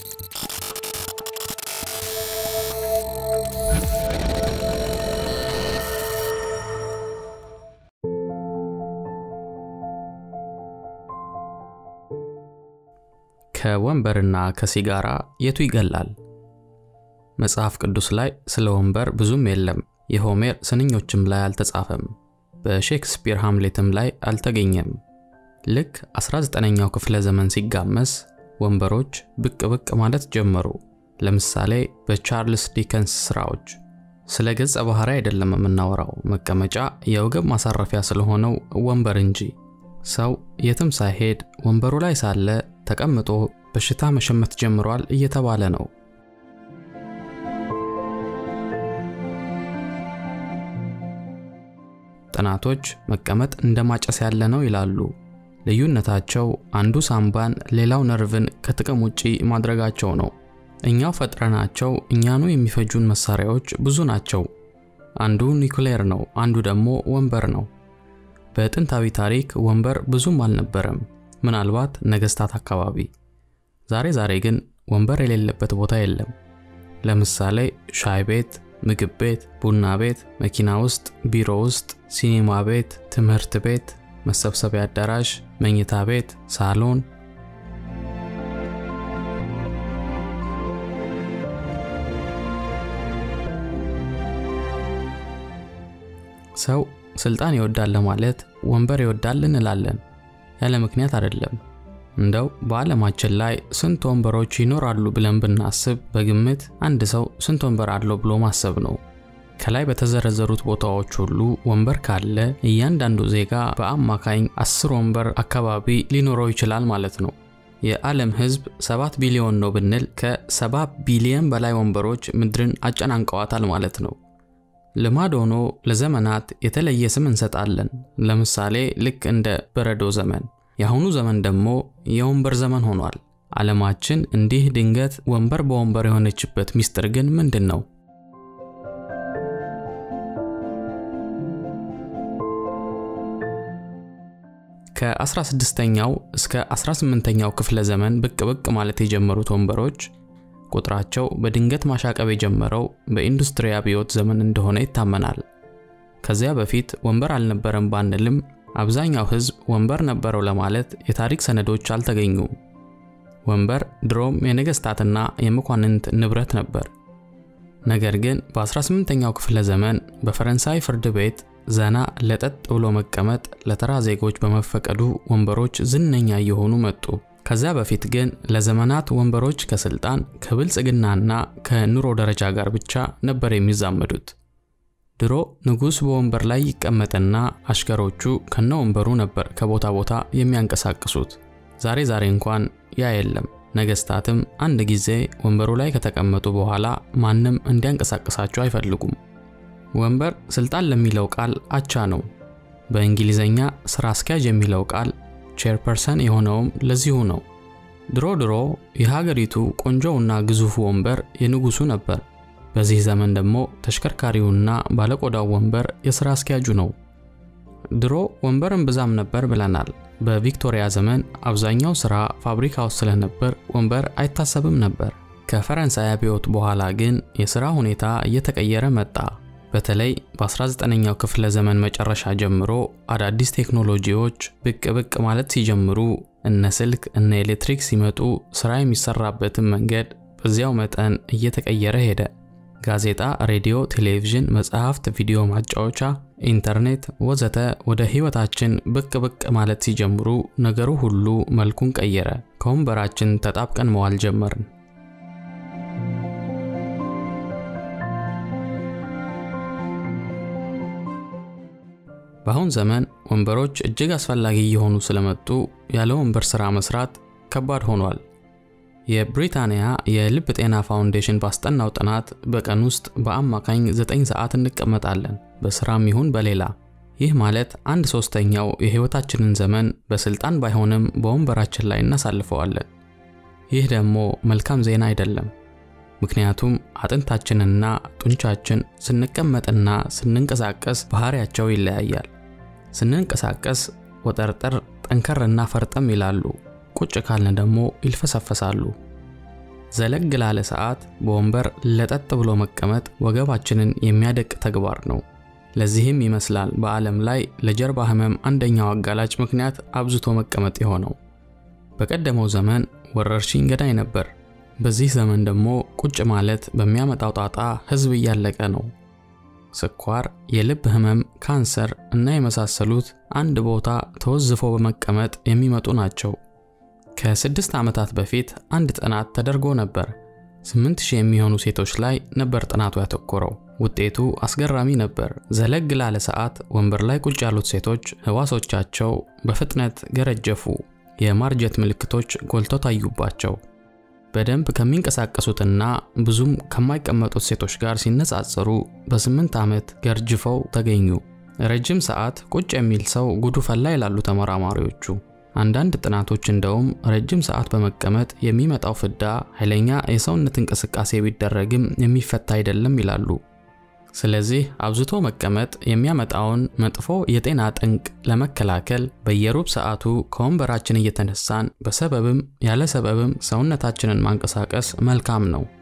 ከወንበርና ከሲጋራ የቱ ይገላል? መጽሐፍ ቅዱስ ላይ ስለ ወንበር ብዙም የለም። የሆሜር ስንኞችም ላይ አልተጻፈም። በሼክስፒር ሃምሌትም ላይ አልተገኘም። ልክ 19ኛው ክፍለ ዘመን ሲጋመስ ወንበሮች ብቅ ብቅ ማለት ጀመሩ። ለምሳሌ በቻርልስ ዲከንስ ስራዎች። ስለ ገጸ ባህሪ አይደለም የምናወራው፣ መቀመጫ የወገብ ማሳረፊያ ስለሆነው ወንበር እንጂ። ሰው የትም ሳይሄድ ወንበሩ ላይ ሳለ ተቀምጦ በሽታ መሸመት ጀምሯል እየተባለ ነው። ጥናቶች መቀመጥ እንደ ማጨስ ያለ ነው ይላሉ። ልዩነታቸው አንዱ ሳምባን ሌላው ነርቭን ከጥቅም ውጪ ማድረጋቸው ነው። እኛው ፈጥረናቸው እኛኑ የሚፈጁን መሳሪያዎች ብዙ ናቸው። አንዱ ኒውክሌር ነው፣ አንዱ ደግሞ ወንበር ነው። በጥንታዊ ታሪክ ወንበር ብዙም አልነበረም፣ ምናልባት ነገስታት አካባቢ። ዛሬ ዛሬ ግን ወንበር የሌለበት ቦታ የለም። ለምሳሌ ሻይ ቤት፣ ምግብ ቤት፣ ቡና ቤት፣ መኪና ውስጥ፣ ቢሮ ውስጥ፣ ሲኒማ ቤት፣ ትምህርት ቤት፣ መሰብሰቢያ አዳራሽ፣ መኝታ ቤት፣ ሳሎን ሰው ስልጣን ይወዳል ለማለት ወንበር ይወዳል እንላለን። ያለ ምክንያት አይደለም። እንደው በዓለማችን ላይ ስንት ወንበሮች ይኖራሉ ብለን ብናስብ በግምት አንድ ሰው ስንት ወንበር አለው ብሎ ማሰብ ነው። ከላይ በተዘረዘሩት ቦታዎች ሁሉ ወንበር ካለ እያንዳንዱ ዜጋ በአማካኝ አስር ወንበር አካባቢ ሊኖረው ይችላል ማለት ነው። የዓለም ሕዝብ 7 ቢሊዮን ነው ብንል ከ7 ቢሊዮን በላይ ወንበሮች ምድርን አጨናንቀዋታል ማለት ነው። ልማድ ሆኖ ለዘመናት የተለየ ስም እንሰጣለን። ለምሳሌ ልክ እንደ በረዶ ዘመን። የአሁኑ ዘመን ደግሞ የወንበር ዘመን ሆኗል። ዓለማችን እንዲህ ድንገት ወንበር በወንበር የሆነችበት ሚስጥር ግን ምንድን ነው? ከ16ኛው እስከ 18ኛው ክፍለ ዘመን ብቅ ብቅ ማለት የጀመሩት ወንበሮች ቁጥራቸው በድንገት ማሻቀብ የጀመረው በኢንዱስትሪ አብዮት ዘመን እንደሆነ ይታመናል። ከዚያ በፊት ወንበር አልነበረም ባንልም አብዛኛው ሕዝብ ወንበር ነበረው ለማለት የታሪክ ሰነዶች አልተገኙም። ወንበር ድሮም የነገስታትና የመኳንንት ንብረት ነበር። ነገር ግን በ18ኛው ክፍለ ዘመን በፈረንሳይ ፍርድ ቤት ዘና ለጠጥ ብሎ መቀመጥ ለተራ ዜጎች በመፈቀዱ ወንበሮች ዝነኛ እየሆኑ መጡ። ከዚያ በፊት ግን ለዘመናት ወንበሮች ከስልጣን ከብልጽግናና ከኑሮ ደረጃ ጋር ብቻ ነበር የሚዛመዱት። ድሮ ንጉሥ በወንበር ላይ ይቀመጥና አሽከሮቹ ከነ ወንበሩ ነበር ከቦታ ቦታ የሚያንቀሳቅሱት። ዛሬ ዛሬ እንኳን ያ የለም። ነገስታትም አንድ ጊዜ ወንበሩ ላይ ከተቀመጡ በኋላ ማንም እንዲያንቀሳቅሳቸው አይፈልጉም። ወንበር ስልጣን ለሚለው ቃል አቻ ነው። በእንግሊዘኛ ስራ አስኪያጅ የሚለው ቃል ቼርፐርሰን የሆነውም ለዚሁ ነው። ድሮ ድሮ የሀገሪቱ ቆንጆውና ግዙፉ ወንበር የንጉሱ ነበር። በዚህ ዘመን ደግሞ ተሽከርካሪውና ባለቆዳው ወንበር የሥራ አስኪያጁ ነው። ድሮ ወንበርን ብዛም ነበር ብለናል። በቪክቶሪያ ዘመን አብዛኛው ሥራ ፋብሪካ ውስጥ ስለነበር ወንበር አይታሰብም ነበር። ከፈረንሳይ አብዮት በኋላ ግን የሥራ ሁኔታ እየተቀየረ መጣ። በተለይ በ19ኛው ክፍለ ዘመን መጨረሻ ጀምሮ አዳዲስ ቴክኖሎጂዎች ብቅ ብቅ ማለት ሲጀምሩ እነ ስልክ እነ ኤሌክትሪክ ሲመጡ ስራ የሚሰራበትን መንገድ በዚያው መጠን እየተቀየረ ሄደ። ጋዜጣ፣ ሬዲዮ፣ ቴሌቪዥን፣ መጽሐፍት፣ ቪዲዮ ማጫወቻ፣ ኢንተርኔት ወዘተ ወደ ህይወታችን ብቅ ብቅ ማለት ሲጀምሩ ነገሩ ሁሉ መልኩን ቀየረ። ከወንበራችን ተጣብቀን መዋል ጀመርን። በአሁን ዘመን ወንበሮች እጅግ አስፈላጊ እየሆኑ ስለመጡ ያለ ወንበር ሥራ መስራት ከባድ ሆኗል። የብሪታንያ የልብ ጤና ፋውንዴሽን ባስጠናው ጥናት በቀን ውስጥ በአማካኝ 9 ሰዓት እንቀመጣለን፣ በስራም ይሁን በሌላ። ይህ ማለት አንድ ሶስተኛው የህይወታችንን ዘመን በስልጣን ባይሆንም በወንበራችን ላይ እናሳልፈዋለን። ይህ ደግሞ መልካም ዜና አይደለም። ምክንያቱም አጥንታችንና ጡንቻችን ስንቀመጥና ስንንቀሳቀስ ባህሪያቸው ይለያያል። ስንንቀሳቀስ ወጠርጠር፣ ጠንከርና ፈርጠም ይላሉ። ቁጭ ካልን ደግሞ ይልፈሰፈሳሉ። ዘለግ ላለ ሰዓት በወንበር ለጠጥ ብሎ መቀመጥ ወገባችንን የሚያደቅ ተግባር ነው። ለዚህም ይመስላል በዓለም ላይ ለጀርባ ህመም አንደኛው አጋላጭ ምክንያት አብዝቶ መቀመጥ የሆነው። በቀደመው ዘመን ወረርሽኝ ገዳይ ነበር። በዚህ ዘመን ደግሞ ቁጭ ማለት በሚያመጣው ጣጣ ህዝብ እያለቀ ነው። ስኳር፣ የልብ ህመም፣ ካንሰር እና የመሳሰሉት አንድ ቦታ ተወዝፎ በመቀመጥ የሚመጡ ናቸው። ከስድስት ዓመታት በፊት አንድ ጥናት ተደርጎ ነበር። 8000 የሚሆኑ ሴቶች ላይ ነበር ጥናቱ ያተኮረው። ውጤቱ አስገራሚ ነበር። ዘለግ ላለ ሰዓት ወንበር ላይ ቁጭ ያሉት ሴቶች ህዋሶቻቸው በፍጥነት ገረጀፉ፣ የማርጀት ምልክቶች ጎልተው ታዩባቸው። በደንብ ከሚንቀሳቀሱትና ብዙም ከማይቀመጡት ሴቶች ጋር ሲነጻጸሩ በስምንት ዓመት ገርጅፈው ተገኙ። ረጅም ሰዓት ቁጭ የሚል ሰው ጉዱ ፈላ ይላሉ ተመራማሪዎቹ። አንዳንድ ጥናቶች እንደውም ረጅም ሰዓት በመቀመጥ የሚመጣው ፍዳ ኃይለኛ የሰውነት እንቅስቃሴ ቢደረግም የሚፈታ አይደለም ይላሉ። ስለዚህ አብዝቶ መቀመጥ የሚያመጣውን መጥፎ የጤና ጠንቅ ለመከላከል በየሩብ ሰዓቱ ከወንበራችን እየተነሳን በሰበብም ያለ ሰበብም ሰውነታችንን ማንቀሳቀስ መልካም ነው።